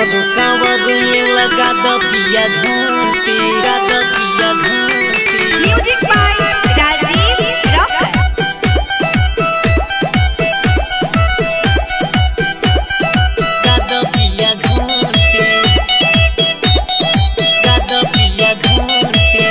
हमर कांवर में लगा द पिया घंटी लगा द पिया घंटी म्यूजिक बाय राजीव रॉकर लगा द पिया घंटी लगा द पिया घंटी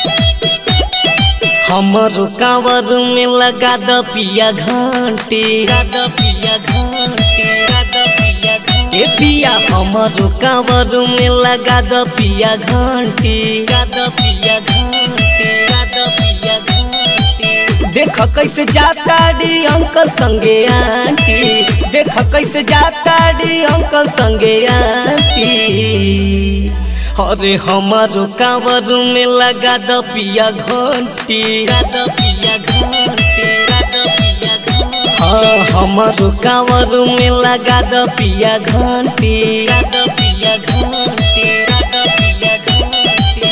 हमर कांवर में लगा द पिया घंटी लगा द पिया घंटी लगा द पिया घंटी ए पिया हमर कांवर में लगा द पिया घंटी लगा द पिया घंटी लगा द पिया घंटी देख कैसे जाता डी अंकल संगे आंटी देख कैसे जाता डी अंकल संगे आंटी अरे हमारो कांवर में लगा द पिया घंटी लगा द पिया घंटी लगा द पिया घंटी हाँ हमारो कांवर में लगा द पिया घंटी लगा द पिया घंटी लगा द पिया घंटी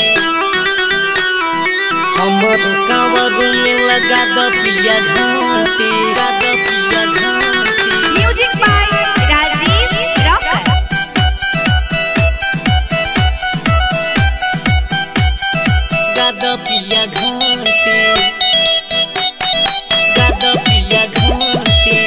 हमारो कांवर में लगा द पिया घंटी लगा द पिया घंटी म्यूजिक बाय राजीव रॉकर गादा पिया घंटे गादा पिया घंटे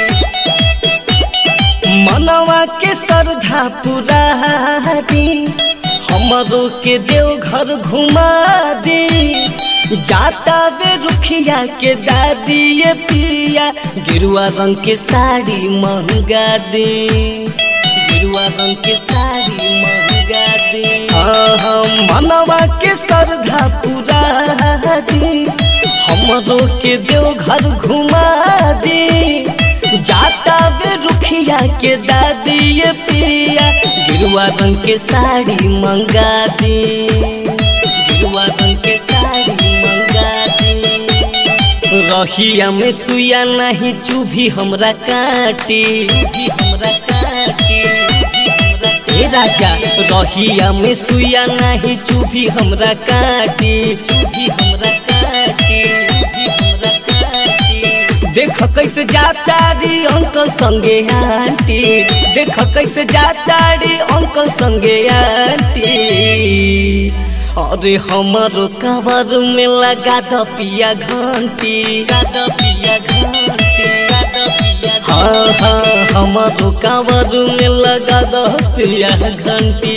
मनवा के श्रद्धा पूरा दी हमरो के देव घर घुमा दी जाता वे रुखिया के दादी ये पिया गिरुआ रंग के साड़ी महंगा दी गिरुआ रंग के साड़ी महंगा दी हाँ हाँ मनवा के श्रद्धा पूरा दी हमरो के देव घर घुमा दी जाता वे रुखिया के दादी ये पिया गिरुआ रंग के साड़ी मंगा दी गिरुआ रंग के साड़ी मंगा दी रहिया में सुया नहीं चूभी हमरा काटी चूभी हमरा काटी ए राजा रहिया में सुया नहीं चूभी हमरा काटी चूभी हमरा काटी चूभी हमरा काटी देख कैसे जाता री अंकल संगे आंटी देख कैसे जाता री अंकल संगे आंटी अरे हमारो कांवर में लगा द पिया घंटी लगा द पिया घंटी लगा द पिया हाँ हाँ हमारो कांवर में लगा द पिया घंटी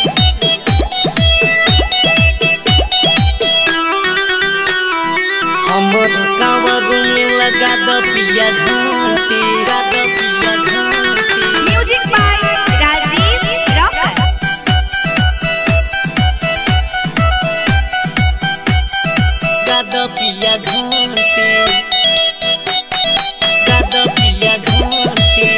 हमर कांवर में लगा द पिया घंटी लगा द पिया घंटी म्यूजिक बाय राजीव रॉकर लगा द पिया घंटी लगा द पिया घंटी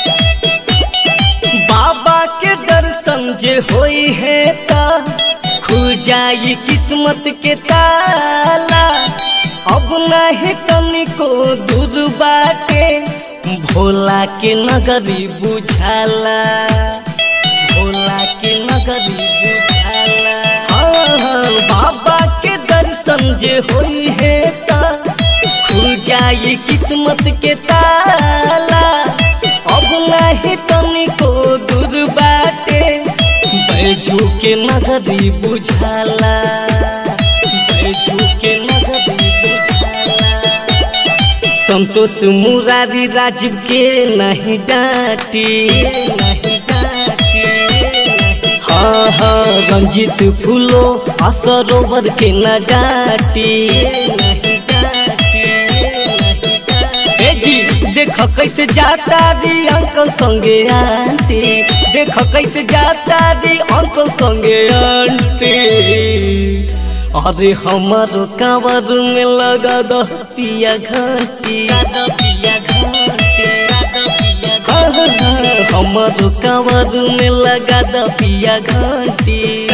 बाबा के दर्शन जे होई है ता खुल जाई किस्मत के ताला अब नहीं तनिको दूर बाटे भोला के नगरी बुझाला भोला के नगरी बुझाला हाँ हाँ बाबा के दर्शन जे होई है ता खुल जाई किस्मत के ताला अब नहीं तनिको दूर बाटे बैजू के नगरी बुझाला बैजू के नगरी बुझाला संतोष मुरारी राजीव के नहीं डांटी नहीं डांटी हाँ हाँ रंजित फूलो असरोवर के न डांटी नहीं डांटी नहीं डांटी ए जी देख कैसे जाता दी अंकल संगे आंटी देख कैसे जाता दी अंकल संगे आंटी अरे हमारो कांवर में लगा द पिया घंटी लगा द पिया घंटी लगा द पिया घंटी हमारो कांवर में लगा द पिया घंटी